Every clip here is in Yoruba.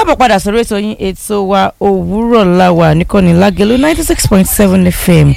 káàbọ̀ padà sórí ètò yín ètò wa òwúrọ̀ láwà nìkànnì lágẹ̀lú ninety six point seven fm.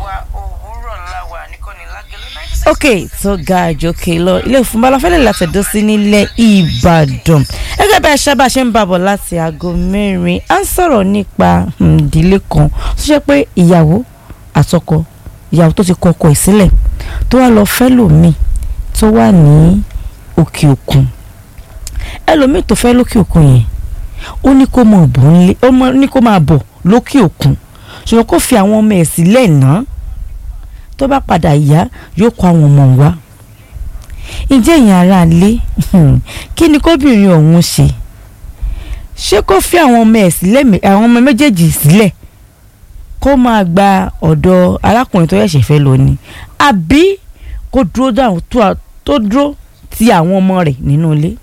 ok tó ga àjòkè lọ ilé ìfúnbalafẹ́lẹ̀ látẹ̀dọ́ sí nílẹ̀ ìbàdàn gẹ́gẹ́ bí aṣá bá ṣe ń bàbọ̀ láti aago mẹ́rin à ń sọ̀rọ̀ nípa ìdílé kan tó ṣe pé ìyàwó àtọkọ ìyàwó tó ti kọ ọkọ ẹ̀ sílẹ̀ tó wá lọ fẹ́ lòmíì tó wà ní òkè òkun ẹlòmíì tó fẹ́ lókè òkun yẹn ó ní kó máa bọ̀ nílé ó ní kó máa bọ̀ lókè òkun ṣùgbọ́n kó fi àwọn ọmọ ẹ̀ sílẹ̀ náà tó bá padà yá yóò kó àwọn ọmọ wá ǹjẹ́ ìyẹn ara lé kí ni kóbìnrin ọ̀hún ṣe ṣé kó fi àwọn ọmọ ẹ̀ sílẹ̀ àwọn ọmọ méjèèjì sílẹ̀ kó máa gba ọ̀dọ̀ arákùnrin tó yẹ̀ṣẹ̀ fẹ́ lọ ni àbí kó dúró dáhùn tó dúró ti àwọn ọmọ rẹ̀ nínú ilé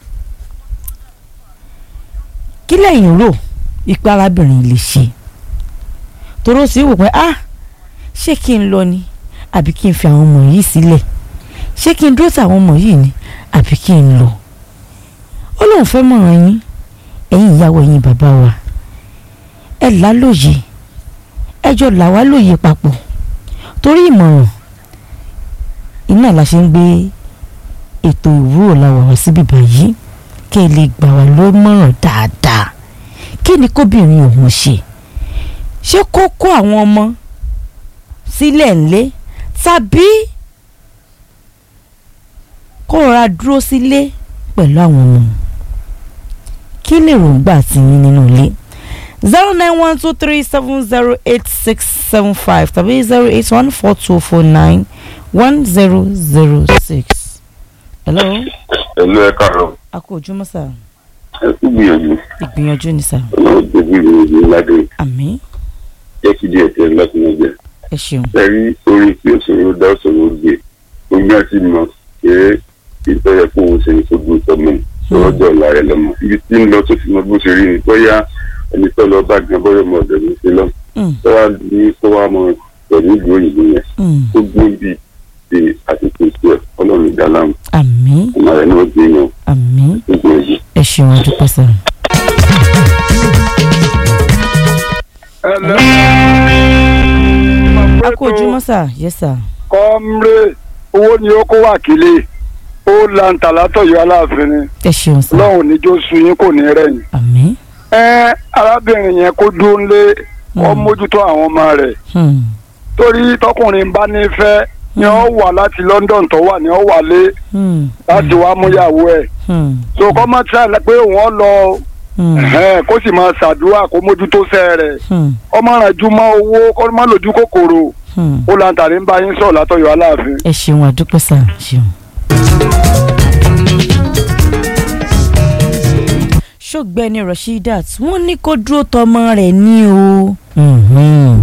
kí lẹ́yìn rò ipa arábìnrin lè ṣe toró sí wò pé ah ṣé kí n lọ ni àbí kí n fi àwọn ọmọ yìí sílẹ̀ ṣé kí n dúró tàwọn ọmọ yìí ni àbí kí n lọ ó lóun fẹ́ mọ̀ràn yín ẹ̀yin ìyàwó ẹ̀yin bàbá wa ẹ lálòyè ẹjọ́ là wá lóye papọ̀ torí ìmọ̀ràn iná la ṣe ń gbé ètò ìwúrò làwọ̀ wá síbí báyìí kí ẹ lè gbà wá lómọ̀ràn dáadáa kí ni kóbìnrin òun ṣe ṣé kó kó àwọn ọmọ sílẹ̀ ńlé tàbí kó rọra dúró sílé pẹ̀lú àwọn ọmọ kí lè rògbà tí yín nínú ilé zero nine one two three seven zero eight six seven five tàbí zero eight one four two four nine one zero zero six. hello. ẹ̀lú ẹ̀ káàárọ̀. a kò ojúmọ́ sà. ẹ kú gbìyànjú. ìgbìyànjú ni sà. ọlọ́run tó bí ìròyìn ládé àmín jẹ́ kí díẹ̀ tẹ̀ láti mọ̀ jẹ́. ẹ ṣeun. ẹ̀rí orin tí òṣèré dá òṣèré gbé omi àti mọ̀ pé ìtọ́jà kó òun ṣe ní sógun ìtọ́mọ̀ lọ́jọ́ ọ̀la rẹ̀ lọ́mọ ibi tí ń lọ tó fi mọ bó ṣe rí ni bóyá ẹni tó lọ bá gan bóyá ọmọ ọ̀dọ̀ ní sí lọ tó wá ní kó wá mọ pẹ̀lú ìlú òyìnbó yẹn tó gbé bíi ti àtìkù sí ẹ̀ ọlọ́run ìdáláàmù àmín ọmọ rẹ̀ náà gbé yàn àmín tó gbé yìí. ẹ ṣeun a dúpẹ́ sà. a kò ojúmọ́ sà yes sà. kọ́mrẹ́ owó ni ó kó wákìlì ó lanta látọ̀yọ́ aláàfin ni ẹ ṣeun sà. lọ́hùn níjó sun yín kò ní rẹ̀yìn. àmín. ẹ arábìnrin yẹn kó dúró ńlé kó mójútó àwọn ọmọ rẹ̀ Hmm. torí tọkùnrin bá nífẹ̀ẹ́ ni ó wà láti London tó wà ni ó wà lé Hmm. láti wá múyàwó ẹ̀ Hmm. so kọ́ mọ́ tí a pé òun ọ lọ Hmm. ẹ̀hẹ́n, kó sì máa ṣàdúrà kó mójútó sẹ́ rẹ̀ Hmm. ọmọ rẹ̀ ju mọ́ owó kó má lójú kòkòrò Hmm. ó lanta ní bá yín sọ̀rọ̀ látọ̀yọ́ aláàfin. ẹ ṣeun a dúpẹ́ sà ṣeun. ṣọ́gbẹ́ni rasheedat wọ́n ní kó dúró tọmọ rẹ̀ ní o. Mhm.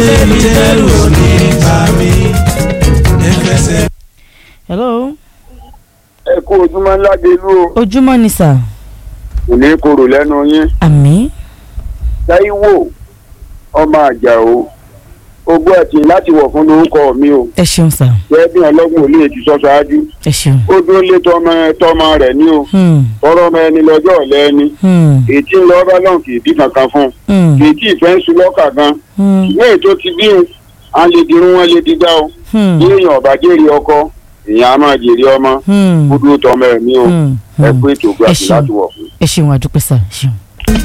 hello ẹ kú ojúmọ́ ńlá délú o ojúmọ́ ni sà. kò ní korò lẹ́nu yín àmín Táíwò ọmọ àjàó ogún ẹtì láti wọ̀ fún lórúkọ mi o ẹ ṣeun sà jẹ́ bí ọlọ́gbọ̀n ò lè ti sọ ṣáájú ẹ ṣeun. ó dúró lé tọmọ tọmọ rẹ̀ ní o Hmm. tọrọ ọmọ ẹni lọ́jọ́ ọ̀lẹ́ ẹni Hmm. ètí ń lọ bá lọ́n kì í bí kankan fún un Hmm. kì í tí ì fẹ́ ń sun lọ́kà gan Hmm. ṣùgbọ́n ètò ti bí un à ń lè dirun wọn lè digbá o Hmm. bí èèyàn ọ̀bá jèrè ọkọ èèyàn á máa jèrè ọmọ Hmm. ó dúró tọmọ ẹ̀ ní o Hmm. ẹ Hmm. pé ètò gbà Ẹ sí ṣeun. láti wọ̀ fún un. ẹ ṣeun àdúpẹ́ sà ẹ ṣeun.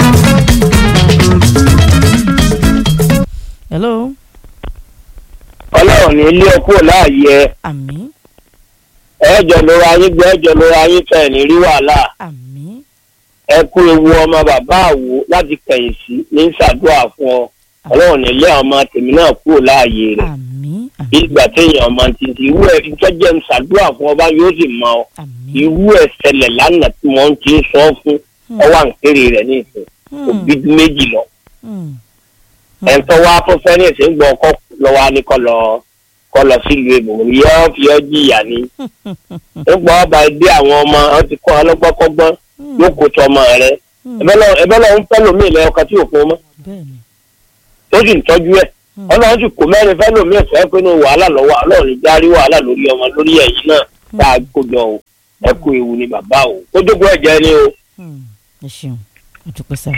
hello ọlọ́run ní ilé ọkọ̀ láàyè ẹ àmín ẹ̀ẹ́jọ lóra yín gbé ẹ̀ẹ́jọ lóra yín fẹ̀ ní rí wàhálà àmín ẹ kú ewu ọmọ bàbá àwo láti kẹ̀yìn sí ní ṣàdúrà fún ọ ọlọ́run ní ilé ọmọ tèmi náà kúrò láàyè rẹ̀ àmín bí ìgbà téèyàn ọmọ ti ti irú ẹ ìtọ́jẹ́ ń ṣàdúrà fún ọba yóò sì mọ ọ àmín irú ẹ ṣẹlẹ̀ lánàá tí wọ́n ti ń sọ fún ọwọ́ àǹkéré rẹ̀ ní ìsìn òbí méjì lọ Hmm. ẹ̀ńtọ́ wa fún fẹ́rẹ̀ẹ́sì ń gbọ́ ọkọ̀ lọ́wọ́ á ní kọ́ lọ kọ́ lọ sílùú èbò yóò fi ọ́ jìyà ni nígbà ọba dé àwọn ọmọ ọ ti kọ́ ọlọ́gbọ́kọ́gbọ́n yóò kó tọ ọmọ rẹ ẹbẹ lọ ń fẹ́ lómi ilẹ̀ ọkọ tí ò fún ọmọ bẹ́ẹ̀ni tó sì ń tọ́jú ẹ̀ ọlọ́run sì kó mẹ́rin fẹ́ lómi ẹ̀fẹ́ pé ní wàhálà lọ́wọ́ ọlọ́run ní járí wàhálà lórí ọmọ lórí ẹ̀yìn náà tá a kó jọ o ẹ kú ewu ni bàbá o kó jókòó ẹ̀jẹ̀ ni o Hmm. ẹ ṣeun àdúpẹ́ sá.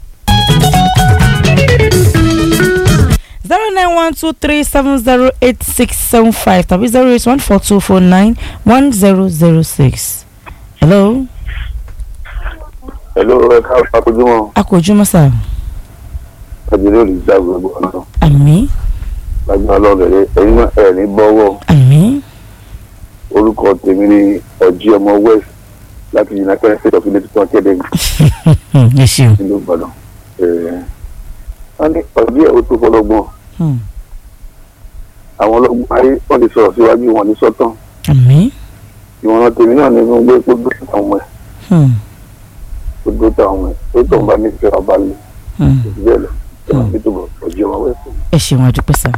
zero nine one two three seven zero eight six seven five tàbí zero eight one four two four nine one zero zero six. hello Hello, ẹ káàárọ̀ akójúmọ́ a kò jùmọ̀ sá. àjẹlẹ̀ olùdíjà gbogbo ọ̀nà àmì lágbára lọ́rẹ̀ ẹ̀yin náà ẹ̀ ní bọ́wọ́ àmì orúkọ tèmi ní ọjí ọmọ west láti united states of ilé-ìtàn academy ẹ ṣeun. nílùú ìbàdàn. wọ́n ní ọjí ẹ̀ ó tó fọlọ́gbọ́n Hmm. àwọn ọlọ́gbọ́n ayé wọ́n ti sọ̀rọ̀ síwájú wọn ní sọ́tàn àmì. ìwọ̀n tèmi náà ní fún gbé gbogbo àwọn ọmọ ẹ̀ Hmm. gbogbo àwọn ọmọ ẹ̀ tó tó ń bá nífẹ̀ẹ́ ọba lè Hmm. bẹ́ẹ̀ lọ tó máa fi túbọ̀ ọjí ọmọ west. ẹ ṣeun àdúpẹ́ sá.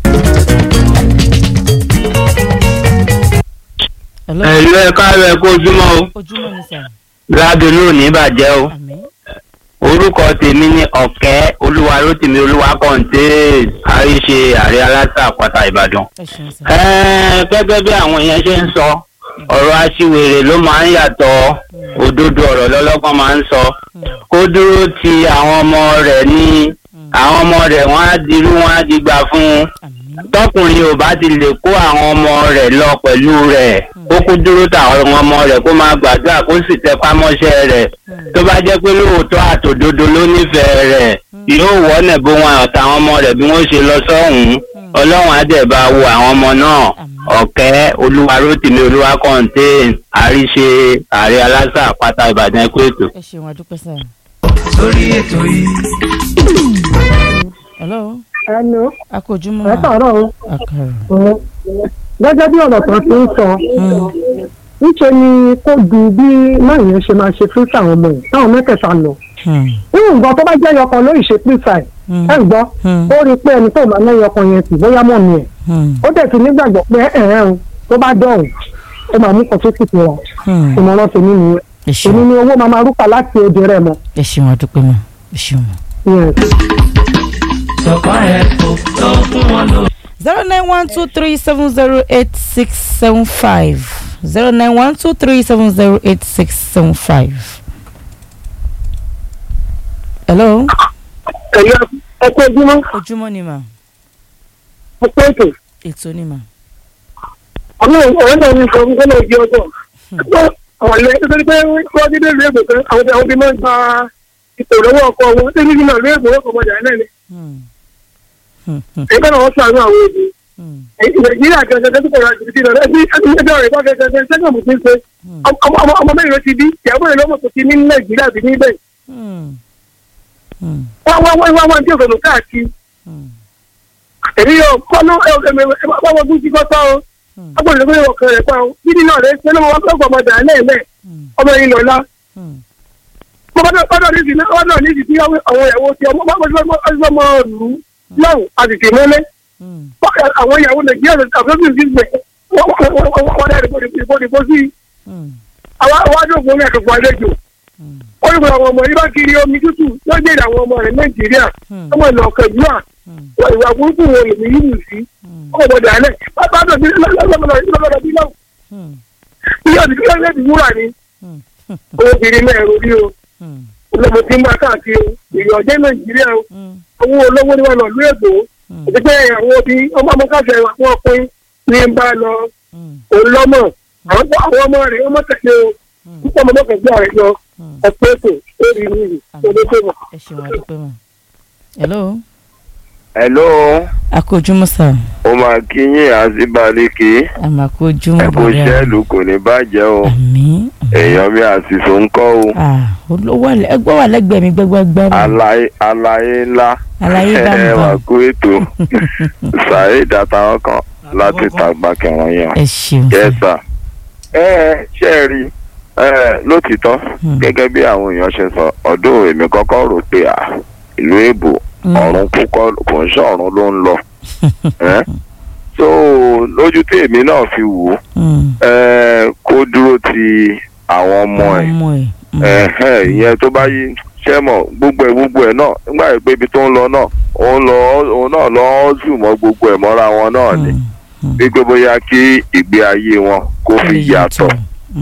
hello ẹ̀lú ẹ̀ka rẹ̀ kó ojúmọ́ o ojúmọ̀ ni sá. ládùn lónìí bàjẹ́ o àmì orúkọ tèmi ní ọ̀kẹ́ olúwarótìmí olúwakọ̀ǹté àríṣe ààrẹ aláṣà àpáta ìbàdàn. ẹ ṣeun sá. Ẹ́ẹ̀, gẹ́gẹ́ bí àwọn èèyàn ṣe ń sọ ọ̀rọ̀ aṣiwèrè ló máa ń yàtọ̀ òdodo ọ̀rọ̀ lọ́lọ́gbọ́n máa ń sọ kó dúró ti àwọn ọmọ rẹ̀ ní àwọn ọmọ rẹ̀ wọ́n á dirú wọ́n á digbà fún un àmì tọkùnrin ò bá ti lè kó àwọn ọmọ rẹ̀ lọ pẹ̀lú rẹ̀ kó kú dúró táwọn ọmọ rẹ̀ kó máa gbàdúrà kó sì tẹpá mọ́ṣẹ́ rẹ̀ tó bá jẹ́ pé lóòótọ́ àtòdodo ló nífẹ̀ẹ́ rẹ̀ yóò wọ́nẹ̀ bó wọn àtàwọn ọmọ rẹ̀ bí wọ́n ṣe lọ sọ́hùn-ún ọlọ́run á dẹ̀ bá wo àwọn ọmọ náà ọ̀kẹ́ olúwarótìmí olúwakọ̀ǹté àríṣe ààrẹ aláṣà àpáta ìbàdàn ẹ̀kọ́ ètò. ẹ ṣeun àdúpẹ́ sá. sórí ètò yìí. hello ẹnu a kò ojúmọ̀ ẹ mà. sọ̀rọ̀ o àkàrà. gẹ́gẹ́ bí ọ̀rọ̀ kan ti ń sọ níṣẹ́ ni kó du bí máyìí ṣe máa ṣe fún táwọn ọmọ yìí táwọn mẹ́tẹ̀ẹ̀ta lọ. Hmm. nínú nǹkan tó bá jẹ́ yọkan lórí ṣe pírísà ẹ̀ Hmm. ẹ̀ ń gbọ́ Hmm. ó rí i pé ẹni tó máa ná yọkan yẹn sì bóyá mọ̀ mi ẹ̀ Hmm. ó dẹ̀ ti nígbàgbọ́ pé ẹ̀rẹ́ o tó bá dọ̀hùn ó máa mú kan tó sì fura Hmm. ìmọ̀ràn tèmi nìyẹn ẹ èmi ṣeun ni owó máa máa rúkà láti òde rẹ̀ mọ́ ẹ ṣeun àdúpẹ́ mà ẹ ṣeun mà. Yes. sọ̀kọ́ ẹ̀ kò tó fún wọn lò. zero nine one two three seven zero eight six seven five zero nine one two three seven zero eight six seven five. hello ẹ̀yọ́ ẹ̀kọ́ ojúmọ́ ojúmọ́ ni mà ẹ̀kọ́ ètò ètò ni mà. ọmọ ọ̀rẹ́ náà ní nǹkan fún ọjọ́ ọjọ́ ọ̀lẹ́ nítorí pé wọ́n ti dé ìlú èbò kan àwọn tí àwọn ti máa ń gba ipò lọ́wọ́ ọkọ wọn tí nígbà ìlú èbò ọkọ̀ ọmọdé náà ni Hmm. Hmm. Hmm. ẹgbẹ́ náà wọ́n sàánú àwọn èdè Hmm. nàìjíríà gẹ́gẹ́ tó kọ̀ọ̀rọ̀ àti ìdílé rẹ̀ ẹbí ẹgbẹ́ rẹ̀ bá gẹ́gẹ́ sẹ́gbọ̀n mú ti ń ṣe ọmọ mẹ́rin ló ti bí ìyàwó rẹ̀ lọ́mọ tó ti ní nàìjíríà bí níbẹ̀ Hmm. Hmm. wọ́n wọ́n wọ́n wọ́n tí òkèlú káàkiri Hmm. èmi yóò kọ́nú ọmọ gúúsì kọ́tọ́ o Hmm. ọgbọ̀n ìlú ìwọ̀n kan rẹ̀ pa o bíbí náà rẹ̀ ṣe lọ́mọ wọn fẹ́ ọmọdé àlẹ́ ẹ̀lẹ́ Hmm. ọmọ yìí lọ́la Hmm. ọdọ̀ ní ìsìn ọdọ̀ ní ìsìn tí àwọn ìyàwó ti ọmọ ọmọ ìlú lọ́hùn àtìkè mọ́lẹ́ Hmm. àwọn ìyàwó nàìjíríà àfẹ́fẹ́ ìgbẹ́ wọ́n dá ìbòdìbò sí Hmm. àwọn àdókòwò ní àkàkọ́ àlejò Hmm. wọ́n ní kò àwọn ọmọ yìí bá kiri omi tútù wọ́n jẹ́ àwọn ọmọ rẹ̀ nàìjíríà Hmm. ọmọ ìlú ọ̀kẹ́júà Hmm. ìwà burúkú wo lèmi yìí nù sí Hmm. ọmọ ọmọdé alẹ́ bàbá àdó bí lọ́dọ̀ bí lọ́wọ́ Hmm. bí ọ̀dì bí ọ̀dì bí wúrà ni Hmm. obìnrin náà ẹ̀rọ rí o Hmm. olómo tí ń bá káàkiri o èyí ọ̀jẹ́ nàìjíríà o Hmm. owó olówó ni wọn lọ lú èbó Hmm. àti pé àwọn obì ọmọ ọmọ káfíà wọn pín ní ń bá lọ Hmm. òun lọ́mọ àwọn àwọn ọmọ rẹ̀ ọmọ tẹ̀lé o Hmm. púpọ̀ ọmọ mọ́kànlá rẹ̀ lọ Hmm. ọ̀pẹ́ ètò lórí ìlú olóṣèlú. ẹ ṣeun àdúpẹ́ mà. hello hello a kò ojúmọ́ sà ó máa kí yín àzíbalẹ̀kì àmà kò ojúmọ́ ẹ̀kú bọ̀dẹ̀ sẹ́ẹ̀lù kò ní bàjẹ́ o àmì. èèyàn mi àṣìṣò ń kọ́ o olówó ẹgbẹ́ wà lẹ́gbẹ̀ẹ́ mi gbẹ́gbẹ́gbẹ́ mi. àlàyé àlàyé ńlá Àlàyé bá ń ẹ bọ̀. wà kú ètò saheed àtàwọn kan láti tàgbà kẹwọn yẹn ẹ ṣeun sà. yẹsà ẹ ẹ ṣe é rí ẹ lótìtọ́ Hmm. gẹ́gẹ́ bí àwọn èèyàn ṣe sọ ọdún èmi kọ́kọ́ rò pé à ìlú èbò Hmm. ọ̀run kúkọ́ kò ń ṣọ̀run ló ń lọ ẹ so lójú tí èmi náà fi wò ó Hmm. ẹ kó dúró ti àwọn ọmọ ẹ̀ ọmọ ẹ̀. Hmm. ẹ̀hẹ́n ìyẹn tó bá yí ṣẹ́ mọ̀ gbogbo ẹ̀ gbogbo ẹ̀ náà nígbà yìí pé ibi tó ń lọ náà òun lọ òun náà lọ ọ́ zù mọ́ gbogbo ẹ̀ mọ́ra wọn náà ni Hmm. Hmm. wípé bóyá kí ìgbé ayé wọn kó fi Ó lè yàtọ̀